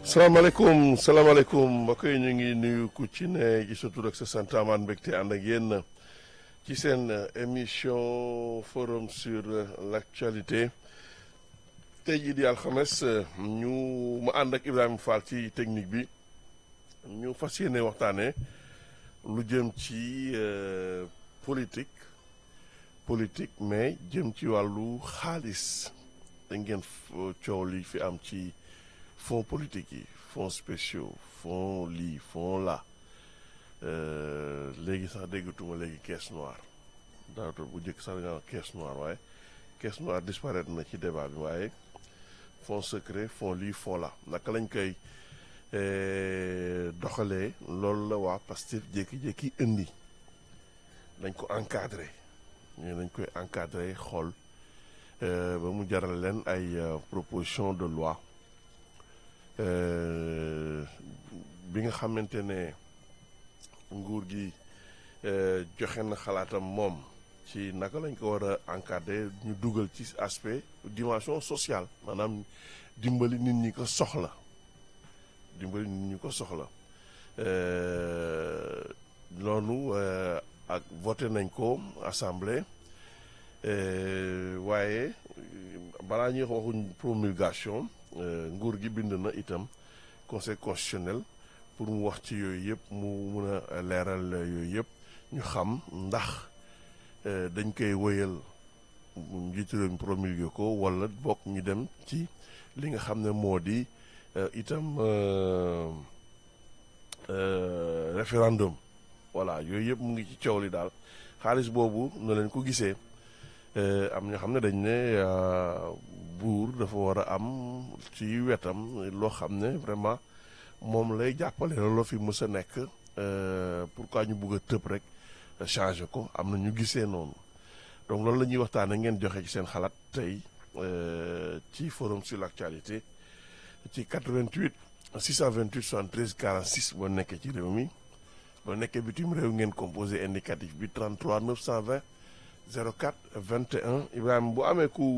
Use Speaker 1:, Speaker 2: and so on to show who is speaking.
Speaker 1: salaamaaleykum salaamaaleykum mbokk yi ñu ngi nuyu ku ci ne ci sa tur ak sa sant amaan mbégte ànd ak yéen ci seen émission forum sur l'actualité tey jii di alxames ñu mu ànd ak Ibrahima Fall ci technique bi ñu fas yéene waxtaanee lu jëm ci politique politique mais jëm ci wàllu xaalis da ngeen coow li fi am ci. fonds politique yi fonds spéciaux fonds lii fonds là léegi sax déggatuma léegi caisse noire daanaka bu njëkk sax dañoo caisse noire waaye caisse noire disparaître na ci débat bi waaye fonds secret fonds lii fonds là naka lañ koy doxalee loolu la waa Pastef jékki-jékki indi dañ ko encadré ñu dañ koy encadré xool ba mu jaral leen ay proposition de loi bi nga xamante ne nguur gi joxe na xalaatam moom ci naka lañ ko war a encadrer ñu dugal ci aspect dimension sociale maanaam dimbali nit ñi ko soxla dimbali nit ñi ko soxla loolu ak voté nañ ko assemblée waaye balaa ñuy waxuñ promulgation nguur gi bind na itam conseil constitutionnel pour mu wax ci yooyu yëpp mu mun a leeral yooyu yëpp ñu xam ndax dañ koy wëyal njiitu réew mi promulgué ko wala bokk ñu dem ci li nga xam ne moo di itam référendum voilà yooyu yëpp mu ngi ci coow li daal xaalis boobu na leen ko gisee am ñoo xam ne dañ ne buur dafa war a am ci wetam loo xam ne vraiment moom lay jàppale looloo fi mës a nekk pourquoi ñu bugg a tëb rek changer ko am na ñu gisee noonu donc loolu la ñuy waxtaanee ngeen joxe ci seen xalaat tey ci forum sur l'actualité ci 88 628 73 46 boo nekkee ci réew mi boo nekkee bitim réew ngeen composé indicatif bi 33 920 04 21 Ibrahima bu amee ku